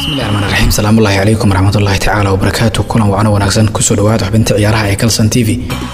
bismillahi raxmaan raxiim salaamullaahi calaykum waraxmatullaahi tacaala wabarakaatu kulan wacno wanaagsan kusoo dhawaada xubinta ciyaaraha ee kalson t v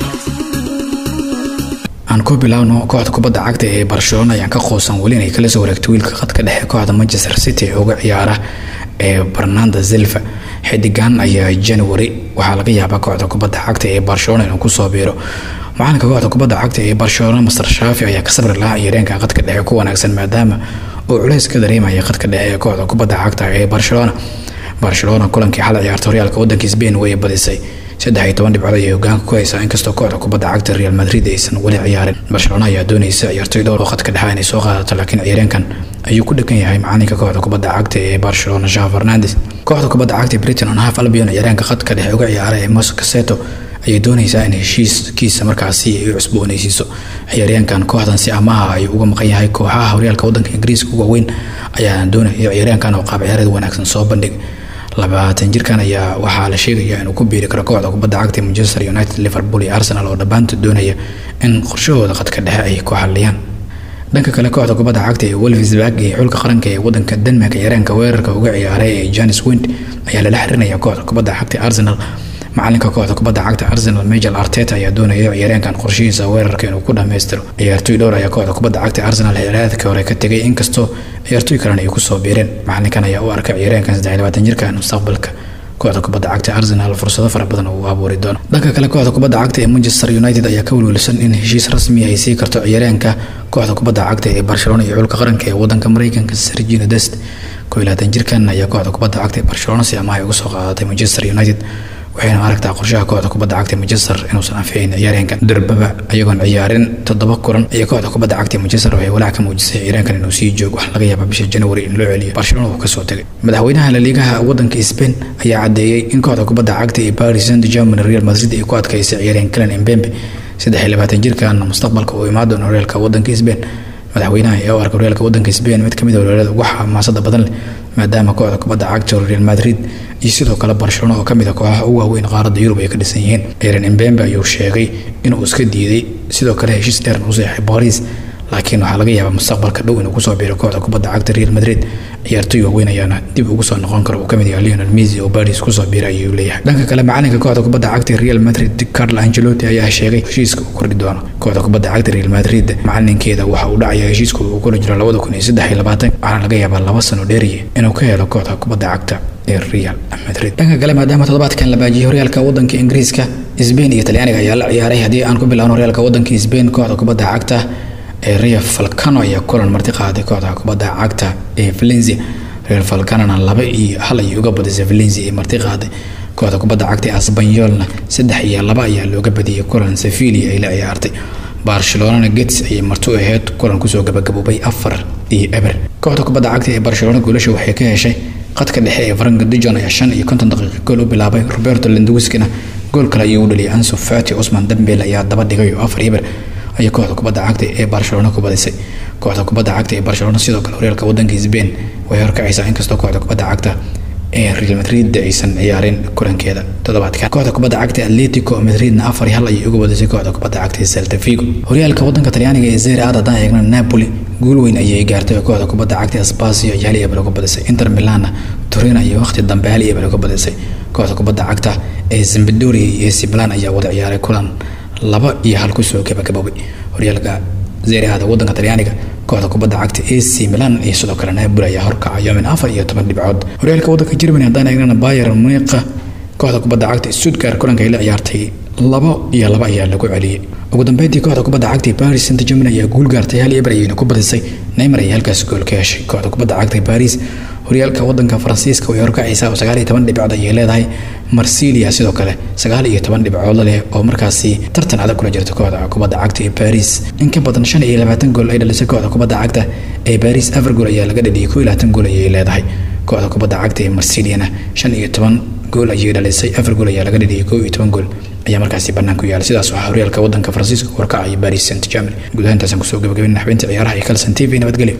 aan ku bilaawno kooxda kubadda cagta ee barcelona ayaan ka quusan weli inay kala soo wareegto wiilka khadka dhexe kooxda manchester city ee uga ciyaara ee barnanda silva xidigan ayaa january waxaa laga yaabaa kooxda kubadda cagta ee barcelona inuu kusoo biiro macalinka kooxda kubadda cagta ee barcelona master shaafi ayaa ka sabri lahaa ciyaareenka khadka dhexe ku wanaagsan maadaama uu culays ka dareemaya khadka dhexe ee kooxda kubadda cagta ee barcelona barcelona kulankii xalay ciyaarta horyaalka wadanka spain way badisay saddex iyo toban dhibcood ayay hogaanka ku haysaa inkastoo kooxda kubadda cagta real madrid aysan weli ciyaarin barcelona ayaa doonaysa ciyaartoy dhowr oo khadka dhexe inay soo qaadato laakiin ciyaareenkan ayuu ku dhegan yahay macalinka kooxda kubadda cagta ee barcelona jean fernandes kooxda kubadda cagta britain on half albion ciyaareenka khadka dhexe uga ciyaara ee mos caseto ayay doonaysaa in heshiiskiisa markaasi ay u cusboonaysiiso ciyaaryaankan kooxdan si amaha ay uga maqan yahay kooxaha horyaalka wadanka ingiriiska uga weyn ayaa doonaya ciyaaryaankan oo qaab ciyaareed wanaagsan soo bandhig labaatan jirkan ayaa waxaa la sheegaya inuu ku biiri karo kooxda kubadda cagta manchester united liverpool iyo arsenal oo dhammaantood doonaya in qorshahooda khadka dhexe ay ku xaliyaan dhanka kale kooxda kubadda cagta ee wolfsburg iyo xulka qaranka ee wadanka denmark ciyaareenka weerarka uga ciyaaray ee janis wind ayaa lala xirinaya kooxda kubadda cagta arsenal macalinka kooxda kubadda cagta arsenal majel arteta ayaa doonaya ciyaareenkan qorshihiisa weerarka inuu ku dhammaystiro ciyaartoy dhowr ayaa kooxda kubadda cagta arsenal xeeraadka hore ka tegay inkastoo ciyaartoy kalena ay kusoo biireen macalinkan ayaa u arka ciyaareenkan saddex labaatan jirkan mustaqbalka kooxda kubadda cagta arsenal fursado fara badan uu abuuri doono dhanka kale kooxda kubadda cagta ee manchester united ayaa ka welwelsan in heshiis rasmi ay sii karto ciyaareenka kooxda kubadda cagta ee barcelona iyo xulka qaranka ee wadanka mareykanka sergino dest koo labaatan jirkan ayaa kooxda kubadda cagta ee barcelona si amaha ay uga soo qaadatay manchester united waxayna aragtaa qorshaha kooxda kubadda cagta manchester inuusan anficin ciyaareenkan durbaba ayagoon ciyaarin toddoba kulan iyo kooxda kubadda cagta manchester waxay walaac ka muujisay ciyaareenkan inuu sii joogo wax laga yaaba bisha january in loo celiyo barcelona uu kasoo tegay madaxweynaha laliigaha wadanka spain ayaa cadeeyey in kooxda kubadda cagta ee paris saint germain real madrid ay ku adkaysay ciyaareen clan embembe saddex iyo labaatan jirkan mustaqbalka uu imaan doono horyaalka wadanka spain madaxweynaha ee u arka horyaalka wadanka spain mid kamid a horyaalada ugu xamaasada badan leh maadaama kooxda kubadda cagta real madrid iyo sidoo kale barcelona oo kamid a kooxaha ugu waaweyn qaaradda yurub ay ka dhisan yihiin ciyaran embembe ayuu sheegay inuu iska diiday sidoo kale heshiis dheeran u seexay baris laakiin waxaa laga yaabaa mustaqbalka dhow inuu kusoo biiro kooxda kubadda cagta real madrid ciyaartoy waaweyn ayaana dib ugu soo noqon karo uu kamid yahay lionel messi oo baris kusoo biira ayuu leeyahay dhanka kale macalinka kooxda kubadda cagta real madrid carlo angelotti ayaa sheegay heshiiska uu kordhi doono kooxda kubadda cagta real madrid macalinkeeda waxa uu dhacaya heshiiska uu kula jiro labada kun iyo saddex iyo labaatan waxaana laga yaabaa laba sano dheeriye inuu ka helo kooxda kubadda cagta ee real madrid dhanka kale maadaama toddobaadkan la baajiyay horyaalka wadanka ingiriiska sbain iyo talyaaniga ayaa la ciyaaray haddii aan ku bilaawno horyaalka wadanka sbain kooxda kubadda cagta ee real falcano ayaa kulan marti qaaday kooxda kubadda cagta ee valencia real falcanona laba iyo hal ayay uga badisay valencia ee marti qaaday kooxda kubadda cagta ee asbanyolna saddex iyo laba ayaa looga badiyey kulan sevilia ay la ciyaartay barcelonana gets ayay marti u aheyd kulan kusoo gabagaboobay afar iyo eber kooxda kubadda cagta ee barcelona goolasha waxay ka heshay qadka dhexe ee frank dijon ayaa shan iyo konton daqiiqa gool u bilaabay roberto lendowiskina gool kale ayuu u dhaliyay ansu fati cusman dambel ayaa daba dhigay oo afar eber ayay kooxda kubadda cagta ee barcelona ku badisay kooxda kubadda cagta ee barcelona sidoo kale horyaalka wadanka sbain way horkacaysaa inkastoo kooxda kubadda cagta ee real madrid aysan ciyaarin kulankeeda toddobaadkan kooxda kubadda cagta atletico madridna afar iyo hal ayay uga badisay kooxda kubadda cagta ee celta vigo horyaalka wadanka talyaaniga ee zeri aad haddaan eegna napoli guul weyn ayay gaartay oo kooxda kubadda cagta spasio iyo hal iyo eber uga badisay inter milanna turina iyo waqti dambe hal iyo eber uga badisay kooxda kubadda cagta ee zambadoria iyo ac milan ayaa wada ciyaaray kulan laba iyo hal kusoo gabagaboobay horyaalka zeeriada wadanka talyaaniga kooxda kubadda cagta ac milan iyo sidoo kale napoli ayaa horkacayo min afar iyo toban dhibcood horyaalka wadanka germany haddaan eegnana bayer muniqa kooxda kubadda cagta stuttgart kulanka ay la ciyaartay labo iyo laba ayaa lagu celiyey ugu dambeyntii kooxda kubadda cagta paris saint germain ayaa guul gaartay hal eber ayayna ku badisay neymar ayaa halkaas gool ka heshay kooxda kubadda cagta paris horyaalka wadanka faransiiska way horkacaysaa oo sagaal iyo toban dhibcood ayay leedahay marsilia sidoo kale sagaal iyo toban dhibcood leh oo markaasi tartan adag kula jirta kooxda kubadda cagta ee paris in ka badan shan iyo labaatan gool ay dhalisay kooxda kubadda cagta ee paris afar gool ayaa laga dhaliyay koo iyo labaatan gool ayay leedahay kooxda kubadda cagta ee marsiliana shan iyo toban gool ayay dhalisay afar gool ayaa laga dhaliyay koo iyo toban gool ayaa markaasi banaanku yaala sidaas waxaa horyaalka wadanka faransiiska warkacaya paris saint germany gudaha intaasaan kusoo gabagabin xubinta ciyaaraha iyo kalson t v nabadgelyo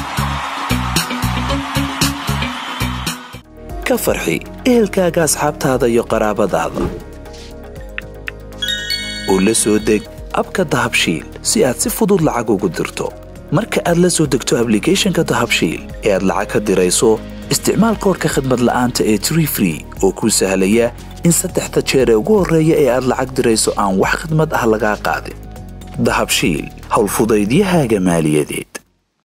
ka farxi ehelkaaga asxaabtaada iyo qaraabadaada oo la soo deg abka dahabshiil si aad si fudud lacag ugu dirto marka aad la soo degto ablicathonka dahabshiil ee aad lacag ka dirayso isticmaal koorka khadmad la'aanta ee tree free oo kuu sahlaya in saddexda jeer ee ugu horreeya ee aad lacag dirayso aan wax khadmad ah lagaa qaadin dahabshiil howlfudaydiyahaaga maaliyadeed